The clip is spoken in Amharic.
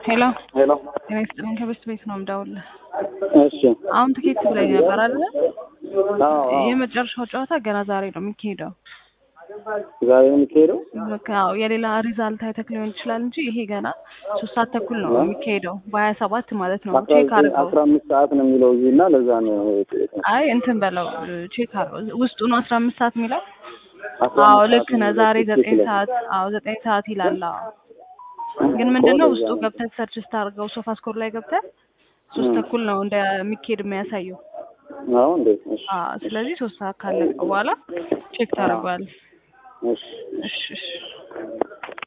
ሄሎ ሄሎ ጤና ይስጥልኝ ከበስት ቤት ነው የምደውልልህ። እሺ አሁን ትኬት ብለኝ ነበር አይደለ? አዎ አዎ የመጨረሻው ጨዋታ ገና ዛሬ ነው የሚካሄደው። ዛሬ ነው የሚካሄደው በቃ ያው የሌላ ሪዛልት አይተክ ሊሆን ይችላል እንጂ ይሄ ገና ሶስት ሰዓት ተኩል ነው የሚካሄደው በሀያ ሰባት ማለት ነው። አስራ ቼክ ዘጠኝ አድርገው። አስራ አምስት ሰዓት ነው የሚለው እዚህ እና ለዛ ነው አይ እንትን በለው ቼክ አድርገው። ውስጡ ነው አስራ አምስት ሰዓት የሚለው። አስራ አዎ አምስት ልክ ሰዓት ነህ። ነው ዛሬ የሚለው ዘጠኝ ትክክል። ሰዓት አዎ ዘጠኝ ሰዓት ይላል። አዎ ግን ምንድነው ውስጡ ለዛ ነው። ገብተህ ሰርች ስታደርገው ሶፋ ስኮር ላይ ገብተህ ሶስት ም። ተኩል ነው እንደሚካሄድ የሚያሳየው። አዎ እንዴ እሺ አዎ ስለዚህ ሶስት ሰዓት ካለቀ በኋላ ቼክ ታደርገዋለህ። እሺ እሺ እሺ